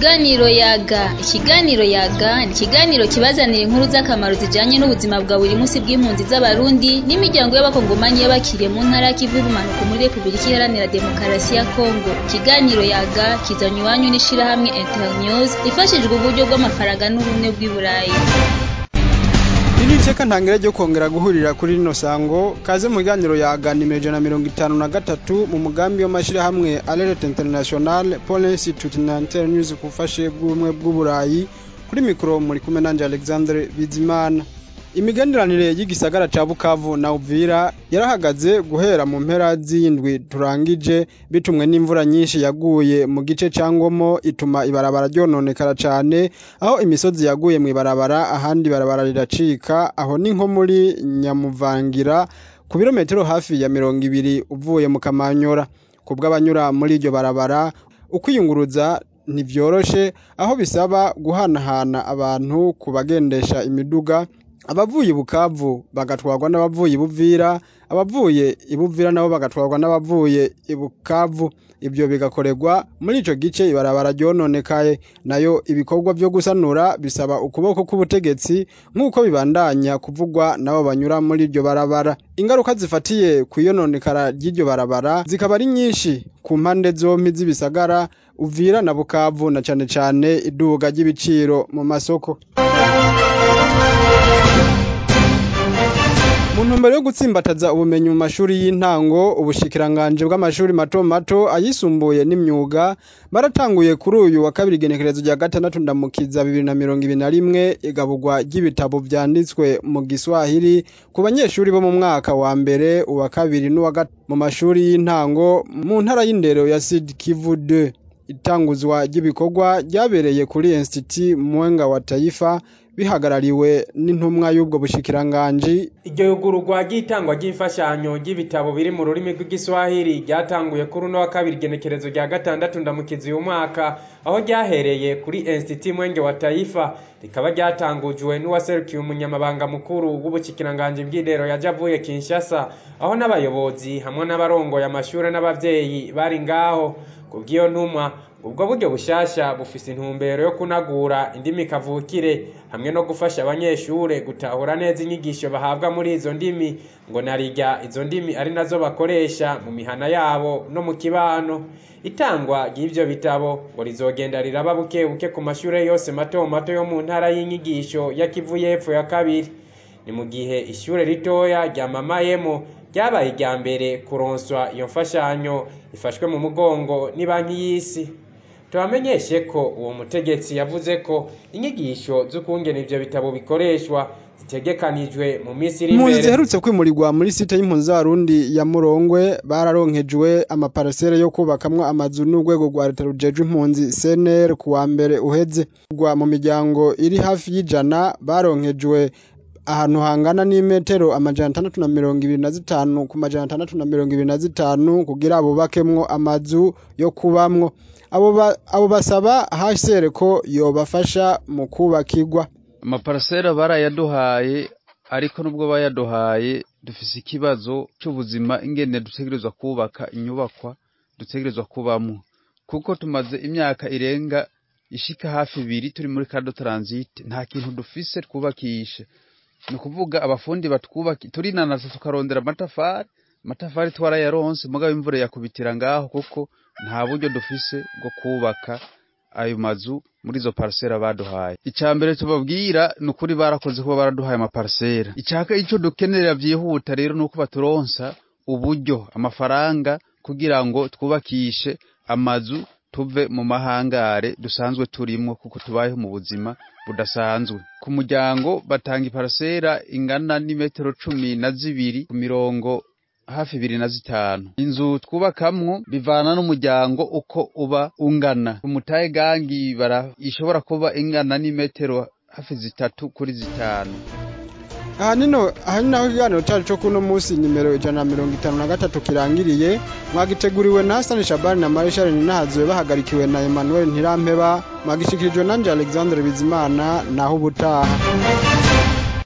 Ikiganiro yaga ikiganiro yaga ni ikiganiro kibazanira inkuru z'akamaro zijanye n'ubuzima bwa buri munsi bw'impunzi z'abarundi n'imiryango y'abakongomani y'abakiriye mu ntara ya Kivu y'ubumanuko muri Republika Iharanira Demokarasi ya Kongo ikiganiro yaga kizanywe iwanyu n'ishirahamwe Internews ifashijwe uburyo bw'amafaranga n'ubumwe bw'i Burayi Iri teka ntangere ryo kongera guhurira kuri rino sango kaze mu biganiro yaga nimero ijana na mirongo itanu na gatatu mu mugambi w'amashirahamwe Alert International Pole Institute na Internews ku bufashe bw'ubumwe bw'uburayi kuri mikoro muri kumwe nanje Alexandre Bizimana imigenderanire y'igisagara ca Bukavu na Uvira yarahagaze guhera mu mpera z'indwi turangije bitumwe n'imvura nyinshi yaguye mu gice ca Ngomo ituma ibarabara ryononekara cane aho imisozi yaguye mu ibarabara ahandi ibarabara riracika aho ni nko muri Nyamuvangira ku birometero hafi ya mirongo ibiri uvuye mu Kamanyora kubw'abanyura muri iryo barabara ukwiyunguruza ntivyoroshe aho bisaba guhanahana abantu ku bagendesha imiduga abavuye ibukavu bagatwarwa n'abavuye ibuvira abavuye ibuvira nabo bagatwarwa n'abavuye ibukavu ibyo bigakorerwa muri ico gice ibarabara ryononekaye nayo ibikorwa vyo gusanura bisaba ukuboko k'ubutegetsi nk'uko bibandanya kuvugwa nabo banyura muri iryo barabara ingaruka zifatiye kw'iyononekara ry'iryo barabara zikaba ari nyinshi ku mpande zompi z'ibisagara uvira na bukavu na cane cane iduga ry'ibiciro mu masoko mu ntumbero yo gutsimbataza ubumenyi mu mashuri y'intango ubushikiranganje bw'amashuri mato mato ayisumbuye n'imyuga baratanguye kuri uyu wa kabiri igenekerezo rya gatandatu ndamukiza bibiri na mirongo ibiri na rimwe igaburwa ry'ibitabo vyanditswe mu giswahili ku banyeshuri bo mu mwaka wa mbere uwa kabiri n'uwa gatatu mu mashuri y'intango mu ntara y'indero ya Sud Kivu 2 itanguzwa ry'ibikorwa ryabereye kuri Institut Mwenga wa Taifa bihagarariwe n'intumwa y'ubwo bushikiranganji iryo yugururwa ry'itangwa ry'imfashanyo ry'ibitabo biri mu rurimi rw'igiswahili ryatanguye kuri uno wa kabiri igenekerezo rya gatandatu ndamukizi uyu mwaka aho ryahereye kuri Institut Mwenge wa Taifa rikaba ryatangujwe n'uwaserukiye umunyamabanga mukuru w'ubushikiranganje bw'indero yaje avuye Kinshasa aho n'abayobozi hamwe n'abarongoye amashure n'abavyeyi bari ngaho kubw'iyo ntumwa ubwo buryo bushasha bufise intumbero yo kunagura indimi kavukire hamwe no gufasha abanyeshure gutahura neza inyigisho bahabwa muri izo ndimi ngo narirya izo ndimi ari nazo bakoresha mu mihana yabo no mu kibano itangwa ry'ivyo bitabo ngo rizogenda riraba buke buke ku mashure yose mato mato yo mu ntara y'inyigisho ya Kivu y'epfo ya kabiri ni mu gihe ishure ritoya rya Mamayemo ryabaye irya mbere kuronswa iyo mfashanyo ifashwe mu mugongo ni banki y'isi tubamenyeshe ko uwo mutegetsi yavuze ko inyigisho z'ukungena ivyo bitabo bikoreshwa zitegekanijwe mu minsi iri impunzi imbere ziherutse kwimurirwa muri site y'impunzi z'abarundi ya murongwe bararonkejwe amaparasere yo kubakamwo amazu n'urwego rwa leta rujejwe impunzi cnr ku wa mbere uheze rwa mu miryango iri hafi y'ijana baronkejwe ahantu hangana n'imetero amajana atandatu na mirongo ibiri na zitanu ku majana atandatu na mirongo ibiri na zitanu kugira bubakemwo amazu yo kubamwo abo ba- abo basaba HCR ko yobafasha mu kubakirwa amaparasera barayaduhaye ariko nubwo bayaduhaye dufise ikibazo c'ubuzima ingene dutegerezwa kubaka inyubakwa dutegerezwa kubamwo kuko tumaze imyaka irenga ishika hafi ibiri turi muri kado transit nta kintu dufise twubakishe ni ukuvuga abafundi batwubaki turinanasa tukarondera amatafari amatafari twarayaronse mugabo imvura yakubitira ngaho kuko nta buryo dufise bwo kubaka ayo mazu muri izo parasera baduhaye icya mbere tubabwira ni ukuri barakoze kuba baraduhaye amaparasera icyaka icyo dukenerera byihuta rero ni uko baturonsa uburyo amafaranga kugira ngo twubakishe amazu tuve mu mahangare dusanzwe turimwo kuko tubayeho mu buzima budasanzwe ku muryango batanga iparasera ingana n'imetero cumi na zibiri ku mirongo hafi ibiri na zitanu inzu twubakamwo bivana n'umuryango uko uba ungana umutahe gangi bara ishobora kuba ingana n'imetero hafi zitatu kuri zitanu aha nino aha ni naho ikiganiro cyacu cyo kuno munsi nimero ijana na mirongo itanu na gatatu kirangiriye mwagiteguriwe na Hassan Shabani na Marshal Ninahazuwe bahagarikiwe na Emmanuel Ntirampeba mwagishikirijwe nanje Alexandre Bizimana naho ubutaha